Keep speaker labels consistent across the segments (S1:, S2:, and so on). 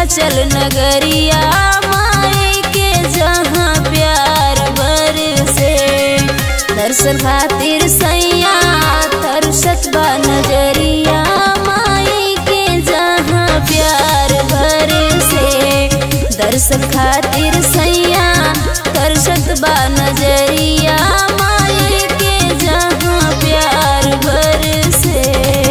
S1: विंध्याचल नगरिया माई के जहाँ प्यार बरसे दर्शन खातिर सैया तरसत बा नजरिया माई के जहाँ प्यार बरसे दर्शन खातिर सैया तरसत बा नजरिया माई के जहाँ प्यार बरसे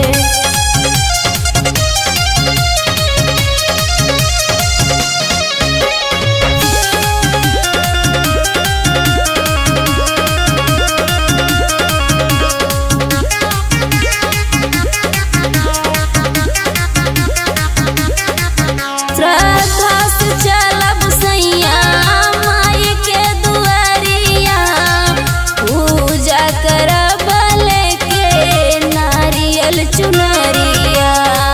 S1: श्रद्धा से चलब सैया माई के दुआरिया पूजा करब लेके नारियल चुनरिया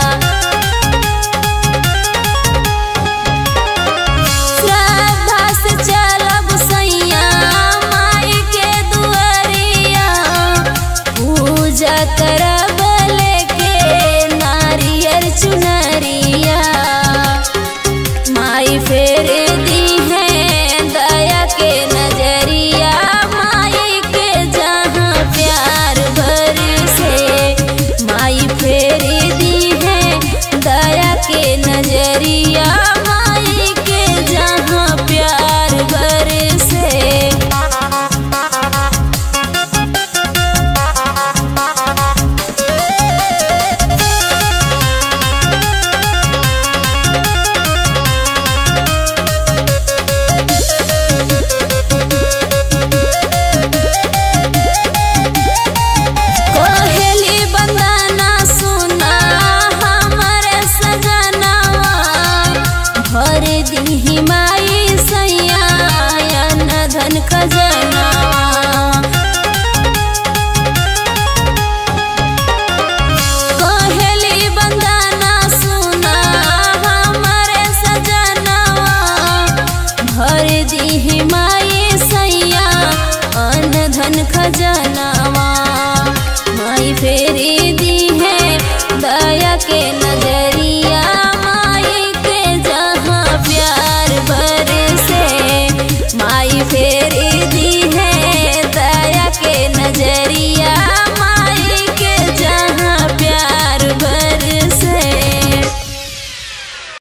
S1: श्रद्धा से चलब सैया माई के दुआरिया पूजा करब लेके नारियल चुनरिया